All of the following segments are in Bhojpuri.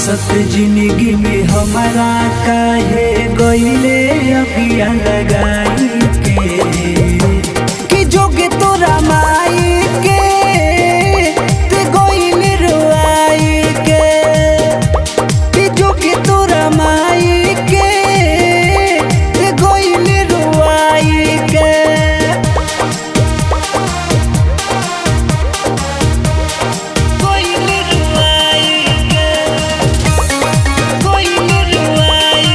हंसत जिंदगी में हमारा काहे गईले अगिया लगाई के कि जोगे तोरा माई के ते गईले रोआई के कि जोगे तोरा माई के ते गईले रोआई के कोई रुआई के कोई रुआई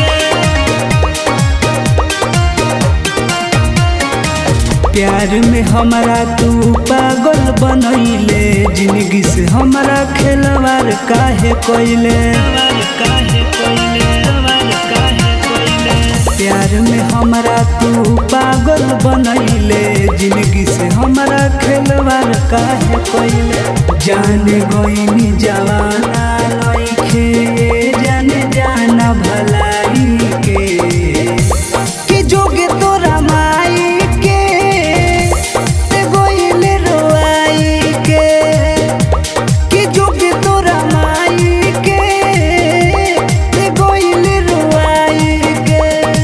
प्यार में हमरा तू पागल बनैले जिंदगी से हमरा खेलवार काहे कोइले प्यार में हमरा तू पागल बनैले जिंदगी से हमरा खेलवार काहे कोइले जाने गईनी जवाना लइखे जाने जाना भलाई के कि जोगे तोरा माई के ते गोइले रोआई के कि जोगे तोरा माई के ते गोइले रोआई के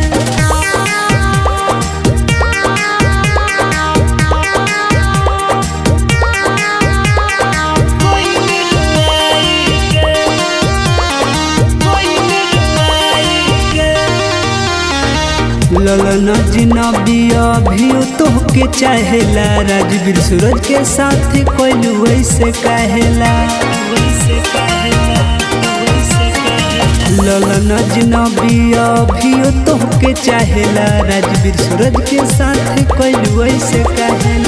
गोइले रोआई के गोइले रोआई के ललन जिनबी अभी तोहके चाहेला राजवीर सूरज के साथ कोइलू वैसे कहेला ललन जिनबी अभी तोहके चाहेला राजवीर सूरज के साथ कोइलू वैसे कहेला